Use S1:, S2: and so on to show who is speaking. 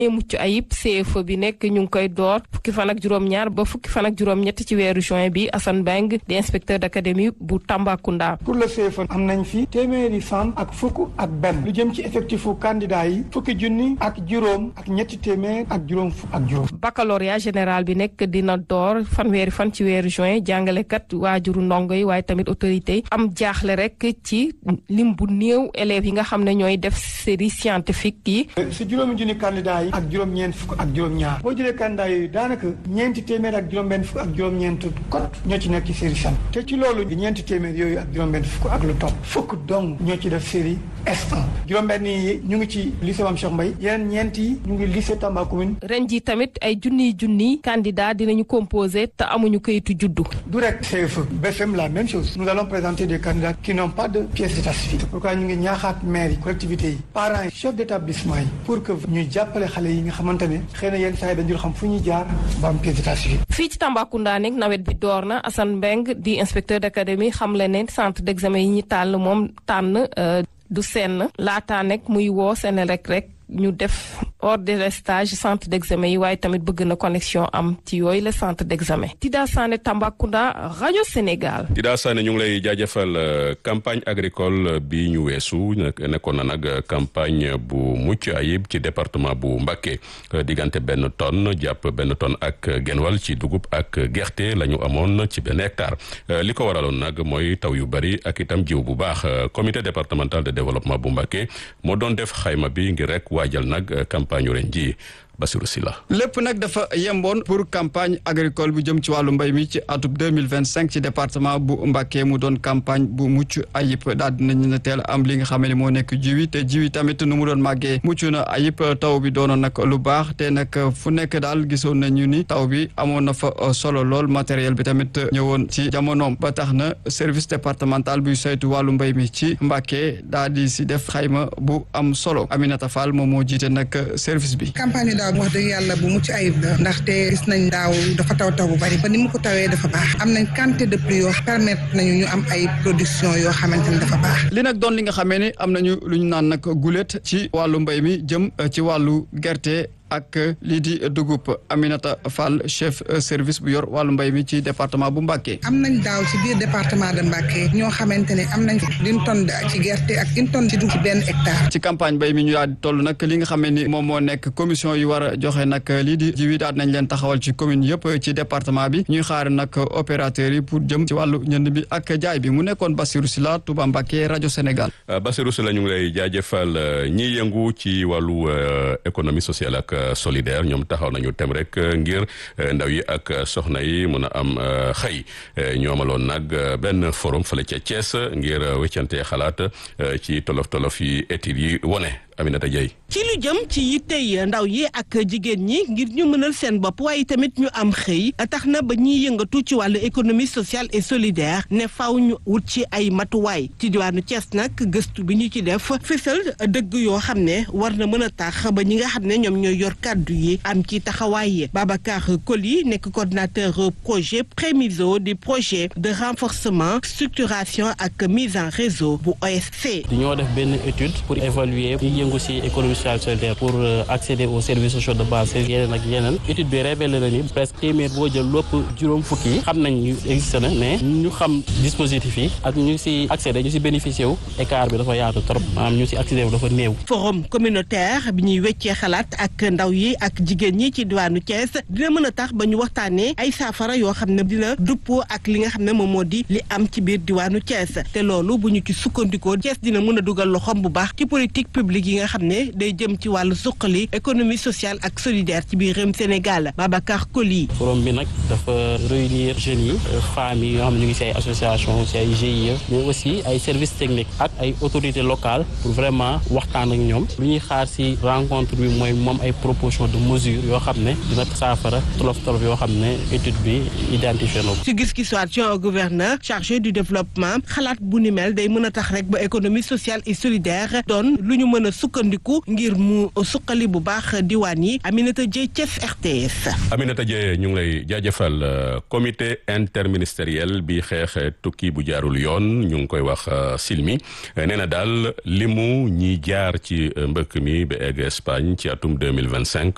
S1: mucc ayib CFE bi nekk ñu ngi koy door fukki fan ak juróom-ñaar ba fukki fan ak juróom-ñett ci weeru juin bi Assane Beng di inspecteur d'académie bu Tambacounda.
S2: pour le CFE am nañ fi téeméeri fan ak fukk ak benn lu jëm ci effectifu candidat yi fukki junni ak juróom ak ñetti téeméer ak juróom fukk ak juróom.
S1: baccalauréat général bi nekk dina door fanweeri fan ci weeru juin jàngalekat waajuru ndongo yi waaye tamit autorité yi am jaaxle rek ci lim bu néew élèves yi nga xam ne ñooy def série scientifique yi.
S2: si juróomi junni candidat yi ak juróom-ñeent fukk ak juróom-ñaar boo jëlee candidat yooyu daanaka ñeenti téeméer ak juróom-benn fukk ak juróom-ñeent kot ñoo ci nekk ci série san te ci loolu ñeenti téeméer yooyu ak juróom-benn fukk ak lu topp fukk dong ñoo ci def série S1 juróom-benn yi ñu ngi ci lycée Mame Cheikh Mbaye yeneen ñeent yi ñu ngi lycée Tamba commune.
S1: ren ji tamit ay junniy junniy candidat dinañu composé te amuñu kayitu juddu.
S2: du rek CFE BFM la même chose nous allons présenter des candidats qui n'ont pas de pièce d'état civil c'est pourquoi ñu ngi ñaaxaat maire yi collectivités yi parents yi chef d'établissement yi pour que ñu jàppale xale yi nga xamante ne xëy na yenn saa yi dañu xam fu ñuy jaar ba am pièce d'état civil.
S1: fii ci Tambacounda nekk nawet bi door na Assane Mbeng di inspecteur d'académie xam le ne centre d'examen yi ñu tànn moom tànn du senn laataa nekk muy woo Senelec rek ñu def hors de stage centre d'examen yi waaye tamit bëgg na connexion am ci yooyu le centre d'examen Tida Sané Tambacounda rajo Sénégal.
S3: Tida Sané ñu ngi lay jaajëfal campagne agricole bi ñu weesu nekkoon na nag campagne bu mucc ayib ci département bu Mbacké diggante benn tonne jàpp benn tonne ak genwal ci dugub ak gerte la ñu amoon ci benn hectare li ko waraloon nag mooy taw yu bari ak itam jiw bu baax comité départemental de développement bu Mbacké moo doon def xayma bi ngir rek waajal nag campagne ren ji Bassirou Sylla
S4: lépp nag dafa yemboon pour campagne agricole bu jëm ci wàllu mbay mi ci atub deux mille vingt cinq ci département bu Mbacké mu doon campagne bu mucc ayib daal dinañu ne teel am li nga xam ne moo nekk jiwi te jiwi tamit nu mu doon màggee mucc na ayib taw bi doonoon nag lu baax te nag fu nekk daal gisoon nañu ni taw bi amoon na fa solo lool matériel bi tamit ñëwoon ci jamonoom ba tax na service départemental buy saytu wàllu mbay mi ci Mbacké daal di si def xayma bu am solo Aminata Fall moom moo jiite nag service bi.
S5: wax dëgg yàlla bu mucc ayib la ndaxte gis nañ daaw dafa taw taw bu bari ba ni mu ko tawee dafa baax am nañ quantité de pluie yoo permettre nañu ñu am ay production yoo xamante ni dafa baax
S4: li nag doon li nga xamee ne am nañu lu ñu naan nag gulet ci wàllu mbay mi jëm ci wàllu gerte ak lii di dugub Aminata Fall chef service bu yor wàllu mbay mi ci département bu Mbacké.
S5: am nañ daaw ci biir département de Mbacké ñoo xamante ne am nañ une tonne ci gerte ak une tonne ci dugub ci benn hectare.
S4: ci campagne mbay mi ñu daal di toll nag li nga xam ne ni moom moo nekk commission yi war a joxe nag lii di jiw yi daal nañ leen taxawal ci commune yëpp ci département bi ñuy xaar nag opérateurs yi pour jëm ci wàllu ñënd bi ak jaay bi mu nekkoon Bassirou Sylla Touba Mbacké rajo Sénégal.
S3: Bassirou Sylla ñu ngi lay jaajëfal ñiy yëngu ci wàllu économie sociale ak. solidaire ñoom taxaw nañu tem rek ngir ndaw yi ak soxna yi mën a am xëy ñu amaloon nag benn forum fële ca Thiès ngir weccante xalaat ci tolof tolof yi études yi wone Aminata Dieye
S6: ci lu jëm ci yittey ndaw yi ak jigéen ñi ngir ñu mënal seen bopp waaye tamit ñu am xëy tax na ba ñuy yëngatu ci wàllu économie sociale et solidaire ne faaw ñu wut ci ay matuwaay ci diwaanu Thiès nag gëstu bi ñu ci def fësal dëgg yoo xam ne war na mën a tax ba ñi nga xam ne ñoom ñooy yor kàddu yi am ci taxawaay Babacar Koli nekk coordinateur projet Prémiso du projet de renforcement structuration ak mise en réseau bu OSC.
S7: dañoo def benn étude pour évaluer yëngu ci économie sociale solidaire pour accéder aux services sociaux de base yeneen ak yeneen étude bi révélé na ni presque téeméer boo jël lépp juróom fukki yi xam nañ ñu existé na mais ñu xam dispositif yi ak ñu ci accéder ñu ci bénéficié wu écart bi dafa yaatu trop maanaam ñu ci accéder wu dafa néew.
S6: forum communautaire bi ñuy weccee xalaat ak ndaw yi ak jigéen ñi ci diwaanu Thiès dina mën a tax ba ñu waxtaanee ay saafara yoo xam ne dina duppoo ak li nga xam ne moom moo di li am ci biir diwaanu Thiès te loolu bu ñu ci sukkandikoo Thiès dina mën a dugal loxoom bu baax ci politique publique yi nga xam ne day jëm ci wàllu suqali économie sociale ak solidaire ci biir réewum Sénégal Babacar Koli.
S7: forum bi nag dafa réunir jeunes yi femmes yi yoo xam ne ñu ngi ci ay association ci ay GIE mais aussi ay services techniques ak ay autorités locales pour vraiment waxtaan ak ñoom lu ñuy xaar ci rencontre bi mooy moom ay proposition de mesures yoo xam ne dina saafara tolof tolof yoo xam ne étude bi identifié na ko.
S6: ci gis-gisu adjoint au gouverneur chargé du développement xalaat bu ni mel day mën a tax rek ba économie sociale et solidaire doon lu ñu mën a sukkandiku ngir mu suqali bu baax diwaan yi Aminata Dieye Thiès RTS.
S3: Aminata Dieye ñu ngi lay jaajëfal comité interministériel bi xeex tukki bu jaarul yoon ñu ngi koy wax silmi nee na daal limu ñi jaar ci mbëkk mi ba egg Espagne ci atum deux mille vingt cinq